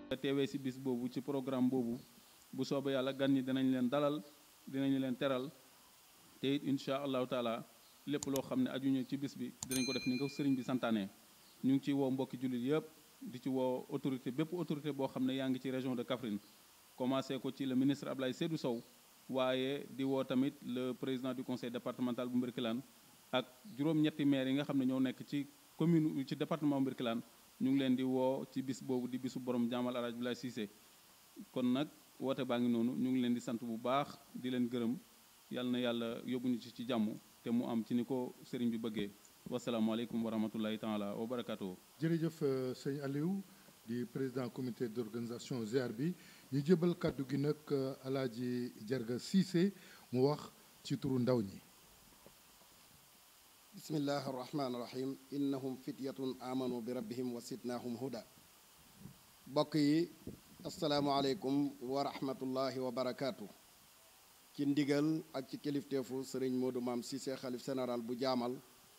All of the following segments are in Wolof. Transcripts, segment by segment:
teewee si bis boobu ci programme boobu bu soobee yàlla gan ñi dinañ leen dalal dinañu leen teral te it incha allahu taala lépp loo xam ne ajuñu ci bis bi dinañ ko def ni nga sëriñ bi santaane ñu ngi ci woo mbokki jullit yëpp di ci woo autorité bépp autorité boo xam ne yaa ngi ci région de Kaffrine commencé ko ci le ministre Ablaye Seydou Sow waaye di woo tamit le président du conseil départemental bu Mbirkilaan ak juróom-ñetti maire yi nga xam ne ñoo nekk ci commune ci département Mbirkilaan ñu ngi leen di woo ci bis boobu di bisu borom jaamal alaaj Abdoulaye Cissé kon nag woote baa ngi noonu ñu ngi leen di sant bu baax di leen gërëm yàlla na yàlla yóbbuñu ci ci jàmm te mu am ci ni ko sëriñ bi bëggee wasalaamaaleykum wa rahmatullahi taala wa barakatuhu jërëjëf sëñ Aliou di président comité d'organisation ziar bi ñu jëbal kàddu gi nag alaaji Jarga Cissé mu wax ci turu ndaw ñi bismillahi arrahmani irrahim innahum fityatun amanu bi rabbihim wa sidnahum huda bokk yi asalaamualeykum wa rahmatullahi wa barakaatu ci ndigal ak ci kilifteefu sëriñ Modou Maam Cissé xalif général bu jaamal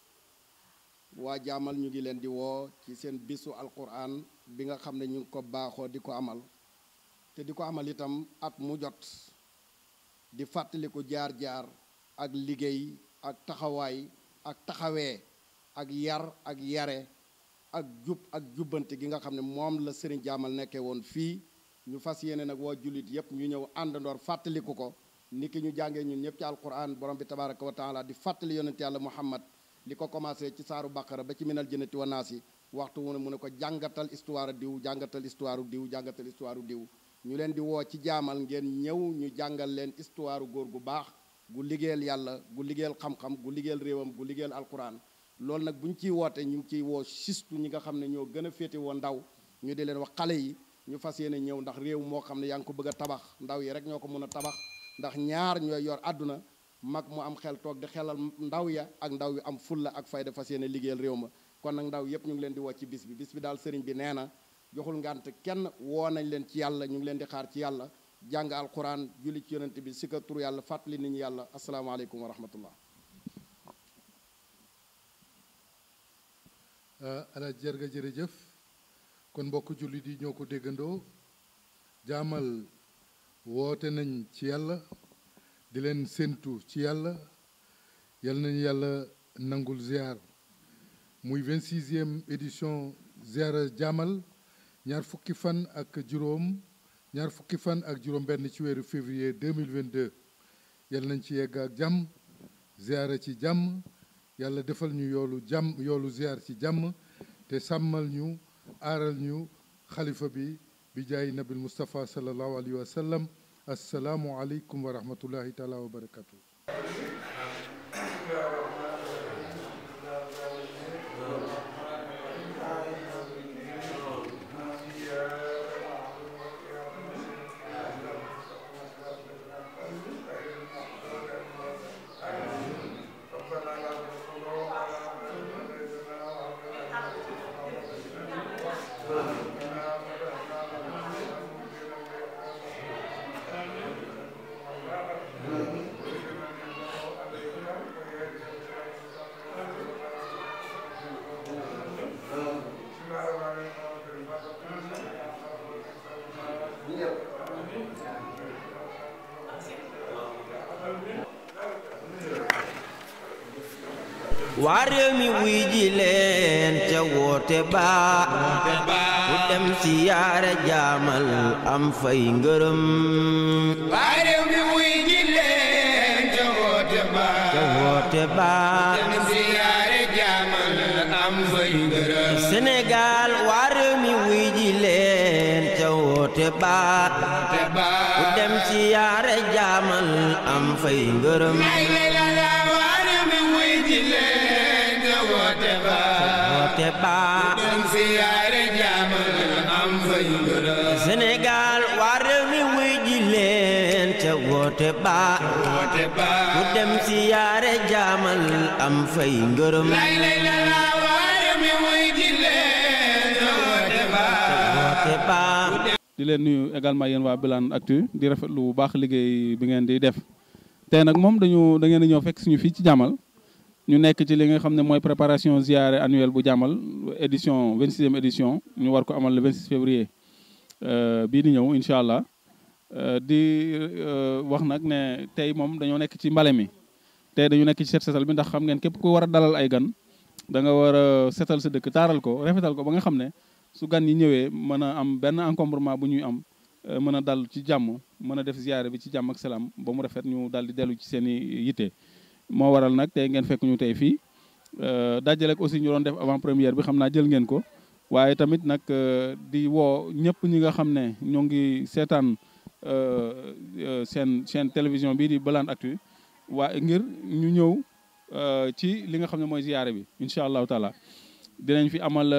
waa jaamal ñu ngi leen di woo ci seen bisu alquran bi nga xam ne ñu ngi ko baaxoo di ko amal te di ko amal itam at mu jot di fàttaliku jaar-jaar ak liggéey ak taxawaay ak taxawee ak yar ak yare ak jub ak jubbante gi nga xam ne moom la sëriñ jaamal nekkee woon fii ñu fas yéene nag waa jullit yépp ñu ñëw àndandoor fàttaliku ko ni ki ñu jàngee ñun ñëpp ci alquran borom bi tabaraka wa taala di fàttali yonent yàlla muhammad li ko commencé ci saaru baqara ba ci minal jënnati wa naas yi waxtu mu ne mu ne ko jàngatal histoire diw jàngatal histoire diw jàngatal histoire diw ñu leen di woo ci jaamal ngeen ñëw ñu jàngal leen histoire góor gu baax gu liggéeyal yàlla gu liggéeyal xam-xam gu liggéeyal réewam gu liggéeyal alquran loolu nag bu ñu ciy woote ñu ngi ciy woo sistu ñi nga xam ne ñoo gën a féete woo ndaw ñu di leen wax xale yi ñu fas yéene ñëw ndax réew moo xam ne yaa ngi ko bëgg a tabax ndaw yi rek ñoo ko mën a tabax ndax ñaar ñooy yor àdduna mag mu am xel toog di xelal ndaw ya ak ndaw yu am fulla ak fayda fas yéene liggéeyal réew ma kon nag ndaw yépp ñu ngi leen di woo ci bis bi bis bi daal sëriñ bi nee na joxul ngànt kenn woo nañ leen ci yàlla ñu ngi leen di xaar ci yàlla jàng alquran julli ci yonent bi si ka tur yàlla fàttali nit ñi yàlla asalaamaaleykum wa rahmatullah ala jërga jërëjëf kon mbokk jullit yi ñoo ko déggandoo jaamal woote nañ ci yàlla di leen séentu ci yàlla yal nañu yàlla nangul ziar muy 26e édition ziara jaamal ñaar fukki fan ak juróom ñaar fukki fan ak juróom benn ci weeru février 2022 yal nañ ci yegg ak jàmm ziara ci jàmm yàlla defal ñu yoolu jàmm yoolu ziar ci jàmm te sàmmal ñu aaral ñu xalifa bi bi jaay nabil Moustapha sallallahu alayhi wa sallam assalaamu aleykum wa rahmatullahi taala wa barakatu waa réew mi wuy ji leen ca woote ba ku dem si yaare jaamal am fay ngërëm waa réew mi wuy ji leen ca woote ba ca woote ba dem si yaare jaamal am fay ngërëm Sénégal waa réew mi wuy ji leen ca woote ba ku dem si yaare jaamal am fay ngërëm woote ba dem si yaare jaamal am fay ngërëm Sénégal waa réew mi wuy ji leen ca woote ba woote ba ku dem si yaare jaamal am fay ngërëm lay lay la la waa réew mi wuy ji leen ca woote ba woote ba di leen nuyu également yéen waa Bilane Actu di rafetlu bu baax liggéey bi ngeen di def tey nag moom dañu da ngeen a ñëw fekk suñu fii ci jàmmal ñu nekk ci li nga xam ne mooy préparation ziare annuelle bu jàmmal édition 26e édition ñu war ko amal le 26 février bii di ñëw incha allah di wax nag ne tey moom dañoo nekk ci mbale mi tey dañu nekk ci set setal bi ndax xam ngeen képp ku war a dalal ay gan da nga war a setal sa dëkk taaral ko rafetal ko ba nga xam ne su gan yi ñëwee mën a am benn encombrement bu ñuy am mën a dal ci jàmm mën a def ziyaare bi ci jàmm ak salaam ba mu rafet ñu dal di dellu ci seen i yitte moo waral nag tey ngeen fekk ñu tey fii dajale ak aussi ñu doon def avant première bi xam naa jël ngeen ko waaye tamit nag di woo ñëpp ñi nga xam ne ñoo ngi seetaan seen seen télévision bii di Balan Actu waaye ngir ñu ñëw ci li nga xam ne mooy ziyaare bi incha allahu taala dinañ fi amal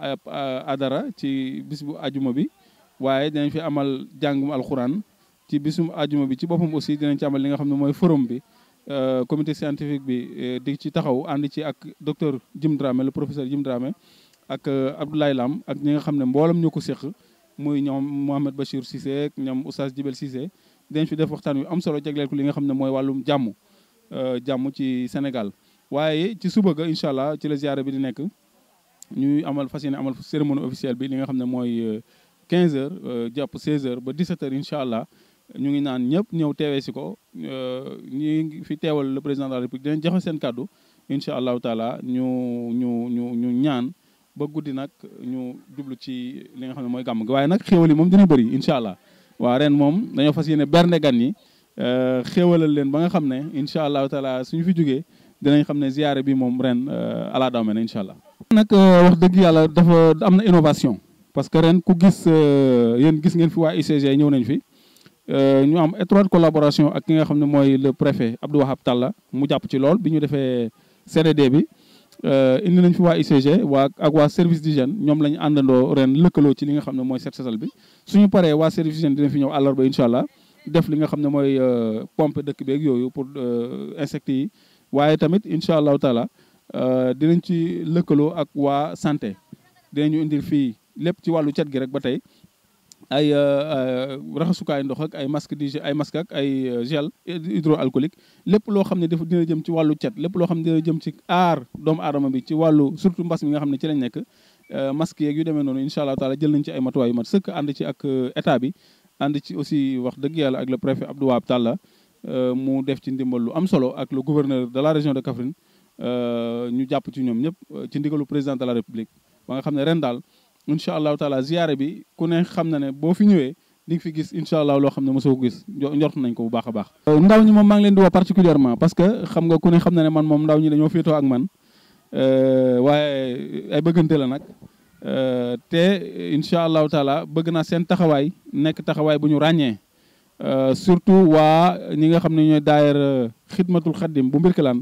adara ci bis bu ajuma bi waaye dinañ fi amal jàngum alxuraan ci bisum ajuma bi ci boppam aussi dinañ ci amal li nga xam ne mooy forum bi comité scientifique bi di ci taxaw ànd ci ak docteur Jim Dramé le professeur Jim Dramé ak Abdoulaye Lam ak ñi nga xam ne mboolam ñoo ko séq muy ñoom Mohamed Bachir Cissé ak ñoom Oustaz Jibel Cissé dinañ fi def waxtaan wi am solo jagleel ko li nga xam ne mooy wàllum jàmm jàmm ci Sénégal waaye ci suba ga incha allah ci la ziyaara bi di nekk ñuy amal fas yéene amal cérémonie officielle bi li nga xam ne mooy 15 heures jàpp 16 heures ba 17 heures incha allah ñu ngi naan ñëpp ñëw teewee si ko ñi fi teewal le président de la république dinañ joxe seen kàddu incha allahu taala ñu ñu ñu ñu ñaan ba guddi nag ñu jublu ci li nga xam ne mooy gàmm gi waaye nag xéwal yi moom dina bëri incha allah waa ren moom dañoo fas yéene bernde gan yi xéwalal leen ba nga xam ne incha allahu taala suñu fi jógee dinañ xam ne ziyaare bi moom ren ala daw mel incha allah. nag wax dëgg yàlla dafa am na innovation parce que ren ku gis yéen gis ngeen fi waa UCG ñëw nañ fi ñu am étroite collaboration ak ki nga xam ne mooy le préfet Abdou Wahab Talla mu jàpp ci lool bi ñu defee CDD bi indi nañ fi waa UCG waa ak waa service d'hygiène ñoom la ñu àndandoo ren lëkkaloo ci li nga xam ne mooy set setal bi suñu paree waa service d'hygiène dina fi ñëw àllarba incha allah def li nga xam ne mooy pompe dëkk beeg yooyu pour insectes yi waaye tamit incha allahu taala dinañ ci lëkkaloo ak waa santé dinañu indil fii lépp ci wàllu cet gi rek ba tey ay raxasukaay ndox ak ay masque di ay masque ak ay gel hydroalcoolique lépp loo xam ne dafa dina jëm ci wàllu cet lépp loo xam ne dina jëm ci aar doomu aadama bi ci wàllu surtout mbas mi nga xam ne ci lañ nekk masque yeeg yu demee noonu incha allah taala jël nañ ci ay matuwaay yu mat sëkk ànd ci ak état bi ànd ci aussi wax dëgg yàlla ak le préfet Abdou Wahab Talla mu def ci ndimbal lu am solo ak le gouverneur de la région de Kaffrine ñu jàpp ci ñoom ñëpp ci ndigalu président de la république ba nga xam ne ren daal incha allahu taala ziyaare bi ku ne xam na ne boo fi ñëwee di nga fi gis incha allah loo xam ne mosoo ko gis njort nañ ko bu baax a baax. ndaw ñi moom maa ngi leen di woo particulièrement parce que xam nga ku ne xam na ne man moom ndaw ñi dañoo féetoo ak man waaye ay bëggante la nag te incha allahu taala bëgg naa seen taxawaay nekk taxawaay bu ñu ràññee surtout waa ñi nga xam ne ñooy daayira xidmatul xaddim bu mbirkilaan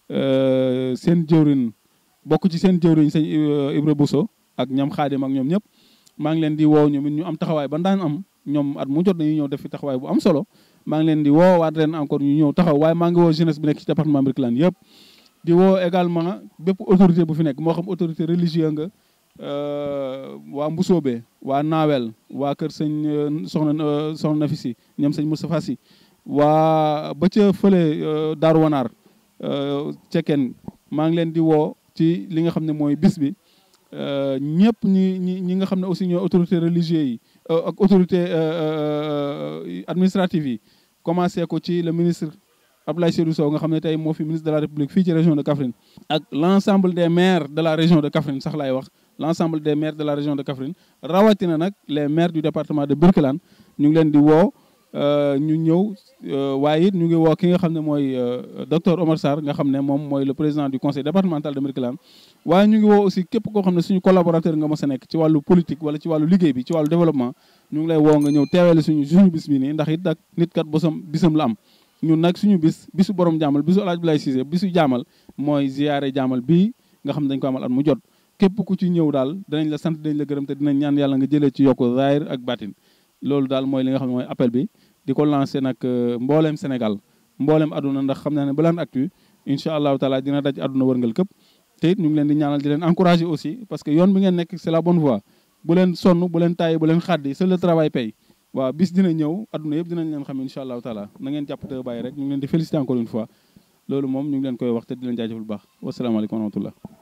seen jëwrin bokk ci seen jëwriñ sëñ Ibra Bousso ak ñoom xaadim ak ñoom ñëpp maa ngi leen di woo ñoom it ñu am taxawaay ba daan am ñoom at mu jot dañuy ñëw def fi taxawaay bu am solo maa ngi leen di woo waat ren encore ñu ñëw taxaw waaye maa ngi woo jeunesse bi nekk ci département Birkelane yëpp di woo également bépp autorité bu fi nekk moo xam autorité religieux nga waa Mbusoobe waa Naawel waa kër sëñ soxna soxna Nafi si ñoom sëñ Moustapha si waa ba ca fële Daaru Wanaar cekkeen maa ngi leen di woo ci li nga xam ne mooy bis bi ñëpp ñi ñi ñi nga xam ne aussi ñooy autorité religieux yi ak autorité administrative yi commencé ko ci le ministre Abdoulaye Seydou Sow nga xam ne tey moo fi ministre de la République fii ci région de Kaffrine ak l' ensemble des maires de la région de Kaffrine sax laay wax l' ensemble des maires de la région de Kaffrine rawatina nag les maires du département de Birkelane ñu ngi leen di woo ñu ñëw waaye it ñu ngi woo ki nga xam ne mooy docteur Omar Sarr nga xam ne moom mooy le président du conseil départemental de Birkelane waaye ñu ngi woo aussi képp koo xam ne suñu collaborateur nga mos a nekk ci wàllu politique wala ci wàllu liggéey bi ci wàllu développement ñu ngi lay woo nga ñëw teewale suñu suñu bis bi nii ndax it ak nit kat bosam bisam la am ñun nag suñu bis bisu borom jaamal bisu El Hadj Abdoulaye Cissé bisu jaamal mooy ziyaare jaamal bii nga xam ne dañ ko amal at mu jot képp ku ci ñëw daal danañ la sant dañ la gërëm te dinañ ñaan yàlla nga jëlee ci yokku zaahir ak batin loolu daal mooy li nga xam ne mooy appel bi di ko lancé nag mbooleem Sénégal mbooleem aduna ndax xam naa ne Balan Actu incha allahu taala dina daj aduna wërngal këpp te it ñu ngi leen di ñaanal di leen encouragé aussi parce que yoon bi ngeen nekk c'est la bonne voie bu leen sonn bu leen tàyyi bu leen xaddi c'est le travail paye waaw bis dina ñëw aduna yëpp dinañ leen xam incha allahu taala na ngeen jàpp te bàyyi rek ñu ngi leen di féliciter encore une fois loolu moom ñu ngi leen koy wax te di leen jaajëfal bu baax wasalaamaaleykum wa rahmatullah